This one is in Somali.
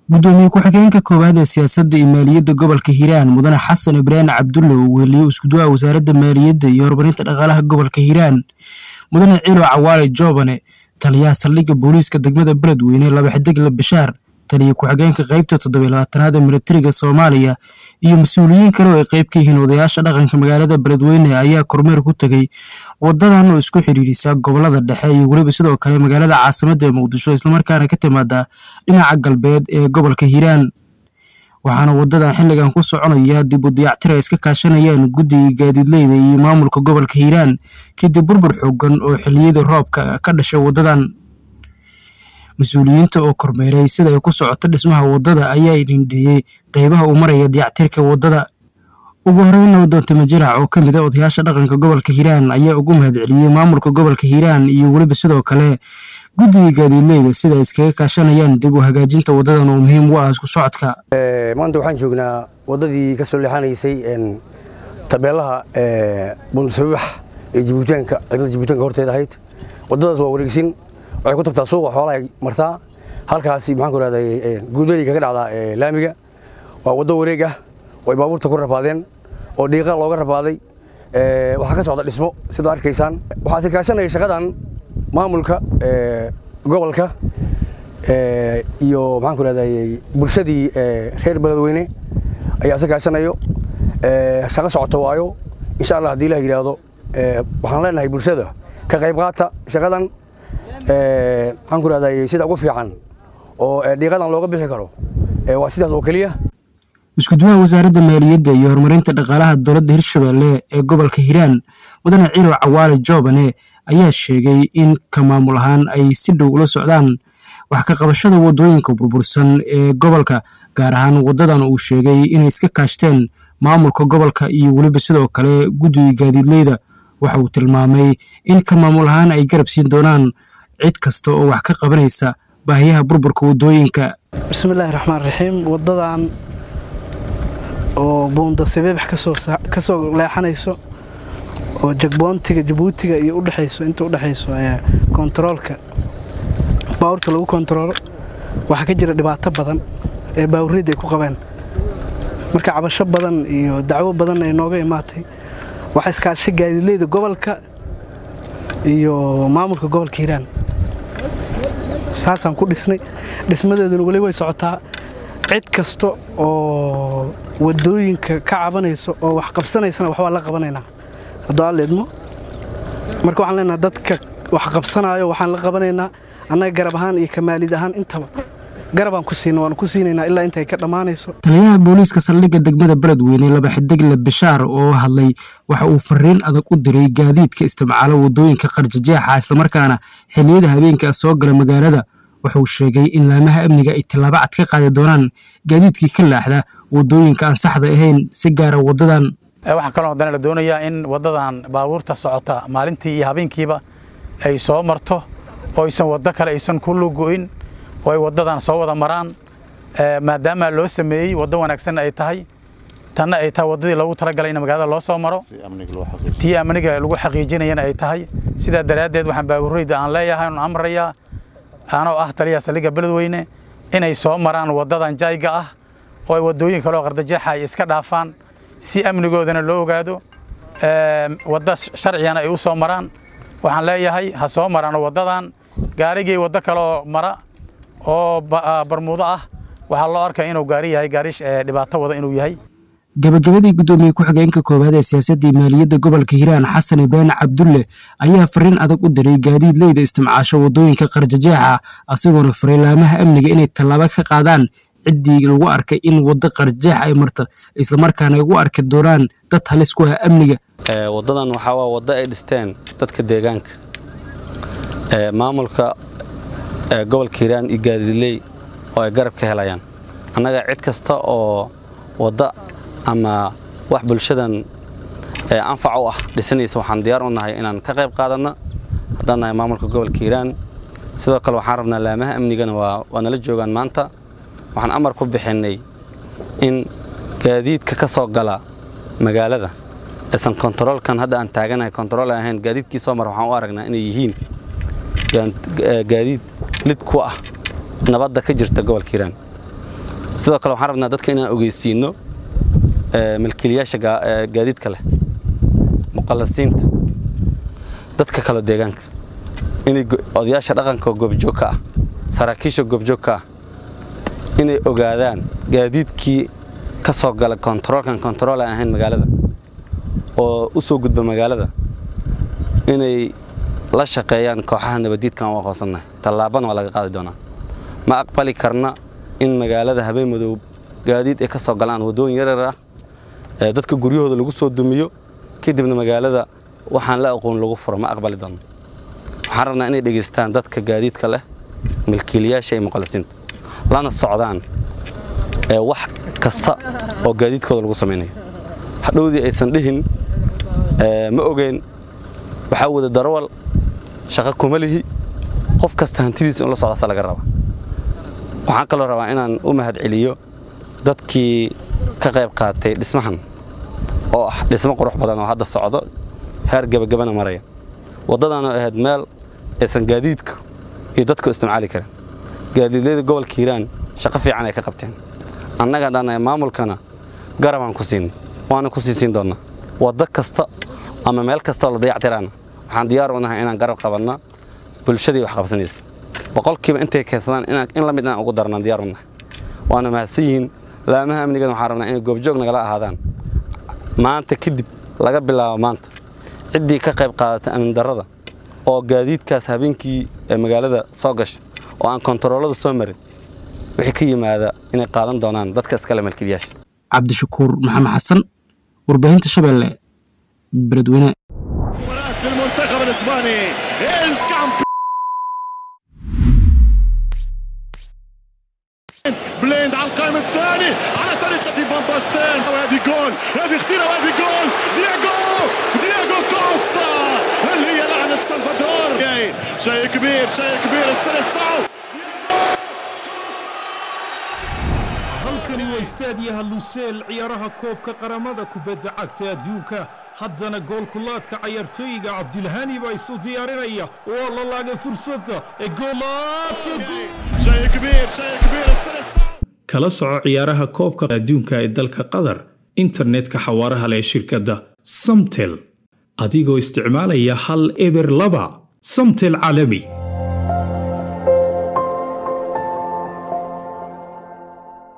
gudoomiye ku-xigeenka koowaad ee siyaasadda iyo maaliyadda gobolka hiiraan mudane xasan ibraahim cabdulle oo weheliye iskuduwaha wasaaradda maaliyadda iyo horumarinta dhaqaalaha gobolka hiiraan mudane ciilo cawaale joobane taliyaha saldhigga booliiska degmada beledweyne laba xidigle bashaar taliya ku-xigeenka qeybta toddobiy labaatanaad ee militariga soomaaliya iyo mas-uuliyiin kale oo ay qeyb ka yihiin odayaasha dhaqanka magaalada beledweyne ayaa kormeer ku tegey wadadan oo isku xidhiirisa gobolada dhexe iyo weliba sidoo kale magaalada caasimadda ee muqdisho islamarkaana ka timaada dhinaca galbeed ee gobolka hiiraan waxaana wadadan xilligan ku soconaya dib u dayactir ay iska kaashanayaan guddiga gaadiidleyda iyo maamulka gobolka hiiraan kadib burbur xoogan oo xilliyadii roobka ka dhashay wadadan mas-uuliyiinta oo kormeeray sida ay ku socoto dhismaha wadada ayaa idhindheeyey qeybaha uu maraya dayactirka wadada ugu horeyn nabadoonta majarac oo ka mid a odayaasha dhaqanka gobolka hiiraan ayaa ugu mahadceliyey maamulka gobolka hiiraan iyo weliba sidoo kale guddiga gaadiidleyda sida ay iskaga kaashanayaan dib u hagaajinta wadadan oo muhiim u ah isku socodka maanta waxaan joognaa wadadii ka soo leexanaysay tabeelaha bunsabax ee jibuutaanka ciidamada jibuutaanka horteeda ahayd wadadaas waa wareegsin waxay ku tagtaa suuqa xoolahay martaa halkaasi maxaan ku rahday guulberi kaga dhacdaa laamiga waa waddo wareeg ah oo ay baabuurta ku rafaadeen oo dhiiqa looga rafaaday waxaa ka socda dhismo sidaa arkaysaan waxaa si kaashanaya shaqadan maamulka gobolka iyo maxaan ku rahday bulshadii reer beledweyne ayaa si kaashanayo shaqo socota waayo insha allah haddii ilah yidhaahdo waxaan leenahay bulshada ka qayb qaata shaqadan maxaan ku rahday sida ugu fiican oo dhiiqadan looga bixi karo waa sidaas oo keliya iskuduwaha wasaaradda maaliyadda iyo horumarinta dhaqaalaha dowladda hirshabelle ee gobolka hiiraan mudane ciilo cawaale joobane ayaa sheegay in ka maamul ahaan ay si dhow ula socdaan wax ka qabashada waddooyinka burbursan ee gobolka gaar ahaan waddadan uu sheegay inay iska kaashteen maamulka gobolka iyo weliba sidoo kale guddiga gaadiidleyda waxa uu tilmaamay in ka maamul ahaan ay garab siin doonaan cid kasta oo wax ka qabanaysa baahiyaha burburka waddooyinka bismillaahi raxmaan raxiim waddadan oo buunda sabeebax ka soo leexanayso oo jagboontiga jabuutiga iyo udhexayso inta udhexayso kontaroolka baawurta lagu kontaroolo waxaa ka jira dhibaato badan ee baawurriyadda ay ku qabeen marka cabasho badan iyo dacwo badan ay nooga imaatay waxaa iskaashay gaadiidleyda gobolka iyo maamulka gobolka hiiraan saasaan ku dhisnay dhismadeeduna weli way socotaa cid kasta oo wadooyinka ka cabanayso oo wax qabsanaysana waxbaa la qabanaynaa hadduu alla idmo marka waxaan leenaha dadka wax qabsanaayo waxaan la qabanaynaa annaga garab ahaan iyo kamaalid ahaan intaba garabaan ku siina waanu ku siinaynaa ilaa intay ka dhammaanayso taliyaha booliiska saldhigga degmada beledweyne laba xidigle bashaar oo hadlay waxa uu fariin adag u diray gaadiidka isticmaalo waddooyinka qarjajeexa islamarkaana xilliyada habeenka soo gala magaalada wuxuu sheegay in laamaha amniga ay tillaabo cad ka qaadi doonaan gaadiidkii ka laaxda waddooyinka aan saxda ahayn si gaara waddadan waxaa kaloo haddana la doonayaa in waddadan baabuurta socota maalintii iyo habeenkiiba ay soo marto oo aysan waddo kale aysan ku lugo'in oo ay waddadan soo wada maraan maadaama loo sameeyey waddo wanaagsan ay tahay tanna ay tahay waddadii loogu talagalay in magaalada loo soo maro tii amniga lagu xaqiijinayana ay tahay sidaa daraaddeed waxaan baabuurreyda aan leeyahay oon amrayaa anoo ah taliyaha saldhigga beledweyne inay soo maraan waddadan jaayga ah oo ay waddooyin kaloo qardajeexa ay iska dhaafaan si amnigoodana loo ogaado wadda sharcigana ay u soo maraan waxaan leeyahay ha soo maraano waddadan gaarigii waddo kaleoo mara oo barmuudo ah waxaa loo arkaya inuu gaari yahay gaari dhibaato wada inuu yahay gabagabadii guddoomiye ku-xigeenka koowaad ee siyaasadda maaliyadda gobolka hiiraan xasan ibraahim cabdulle ayaa fariin adag u diray gaadiidleyda isticmaasho waddooyinka qarjajeexa asigoona faray laamaha amniga inay tallaabo ka qaadaan ciddii lagu arkay in waddo qarjajeex ay marto islamarkaana ay ugu arki doonaan dad halis ku ah amniga waddadan waxaa waa waddo ay dhisteen dadka deegaanka maamulka gobolka hiiraan iyo gaadiidley oo ay garab ka helayaan annaga cid kasta oo wadda ama wax bulshadan anfac u ah dhisanaysa waxaan diyaar u nahay inaan ka qayb qaadanno haddaan nahay maamulka gobolka hiiraan sidoo kale waxaan rabnaa laamaha amnigana waa nala joogaan maanta waxaan amar ku bixinnay in gaadiidka ka soo gala magaalada aysan kontaroolkan hadda aan taaganahay kontarool ahayn gaadiidkii soo mara waxaan u aragnaa inay yihiin gaadiid lid ku ah nabadda ka jirta gobolka hiiraan sidoo kale waxaan rabnaa dadka inaan ogeysiino milkiilayaasha gaadiidka leh muqallasiinta dadka kale deegaanka inay odayaasha dhaqanka goobjoogka ah saraakiisha goobjoogka ah inay ogaadaan gaadiidkii ka soo gala kontaroolkan kontarool aan ahayn magaalada oo u soo gudba magaalada inay la shaqeeyaan kooxaha nabadiidkan u aqoonsannahay tallaabana waa laga qaadi doonaa ma aqbali karna in magaalada habeen madow gaadiid ay ka soo galaan waddooyin yaryar ah ee dadka guryahooda lagu soo dumiyo kadibna magaalada waxaan la aqoon lagu furo ma aqbali doono waxaan rabnaa inay dhegaystaan dadka gaadiidka leh milkiilayaasha iyo muqallisiinta lana socdaan wax kasta oo gaadiidkooda lagu samaynayo hadhowdii aysan dhihin ma ogeyn waxaa wada darawal shaqo kuma lihi qof kasta hantidiisa in la socdaasa laga rabaa waxaan kaloo rabaa inaan u mahad celiyo dadkii ka qayb qaatay dhismahan oo ah dhismo qurux badan oo hadda socdo heer gebagabana maraya waddadaanoo ahayd meel aysan gaadiidku iyo dadku isticmaali karin gaadiidleyda gobolka hiiraan shaqo fiican ay ka qabteen annaga dhannae maamulkana garabaan ku siinay waana ku sii siin doonnaa waddo kasta ama meel kastaoo la dayactiraana waxaan diyaar u nahay inaan garab qabanna bulshadii wax qabsanaysa boqolkiiba intay keensadaan in la mid inaan ugu darnaan diyaar u nahay waana mahadsan yihiin laamaha amnigan waxaan rabnaa inay goobjoog nagala ahaadaan maanta kadib laga bilaabo maanta ciddii ka qayb qaadatay amni darrada oo gaadiidkaas habeenkii ee magaalada soo gasha oo aan kontaroolada soo marin wixii ka yimaada inay qaadan doonaan dadka iskale malkiilayaasha cabdishakuur maxamed xasan warbaahinta shabeelle beledweyne المنتخب الاسباني بليند على القائم الثاني على طريقة فان باستين وهذه جول هذه اختيرة وهذه جول دياغو دياغو كوستا هل هي لعنة سلفادور شيء كبير شيء كبير السلسعو halkani waa istaadiyaha luseel ciyaaraha koobka qaramada kubadda cagta adduunka haddana goolkulaadka cayaartooyiga cabdilhani baa isu diyaarinaya waa la laagay fursadda ee شيء كبير شيء كبير السلسعو kala soco ciyaaraha koobka adduunka ee dalka qatar internetka xawaaraha leh shirkadda samtel adigoo isticmaalaya hal eber laba samtel caalami